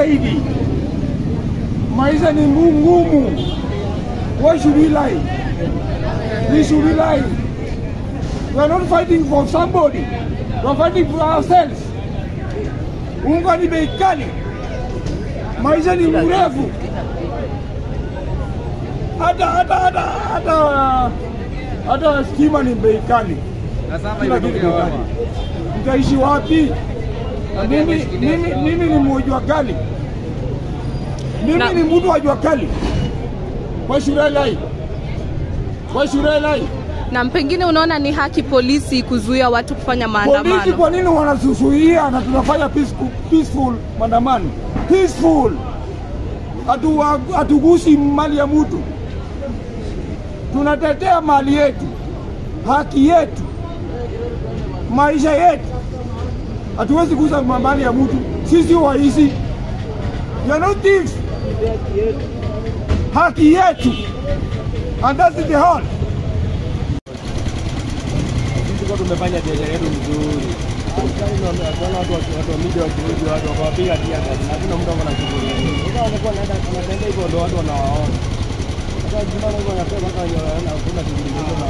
zaidi. Maisha ni ngu- ngumu. Why should we lie? We should we lie? We are not fighting for somebody. We are fighting for ourselves. Unga ni bei kali, maisha ni mrefu, hata hata hata hata hata stima ni bei kali, kila kitu bei kali. Mtaishi wapi? Mimi mimi mimi ni mmoja kali, mimi Na- ni mtu wa jua kali. Why should I lie? Why should I lie? Na pengine unaona ni haki polisi kuzuia watu kufanya Polisi maandamano? kwa nini wanasusuia na tunafanya peaceful, peaceful maandamano peaceful, Hatu- hatugusi mali ya mtu, tunatetea mali yetu, haki yetu, maisha yetu. Hatuwezi kuuza mali ya mtu, sisi waizi, you are not thieves. Haki yetu, and that is the whole Tulikuwa tumefanya biashara yetu vizuri. Tunaona watu waki- watu wa media wakirudi, watu wakawapiga tia gari, na hakuna mtu akona shughuli. Sasa wanakuwa wanaenda wanatembea hivyo, ndo watu wanawaona. Sasa tunaona hivyo wanasema mpaka wenye wana- hakuna shughuli zingine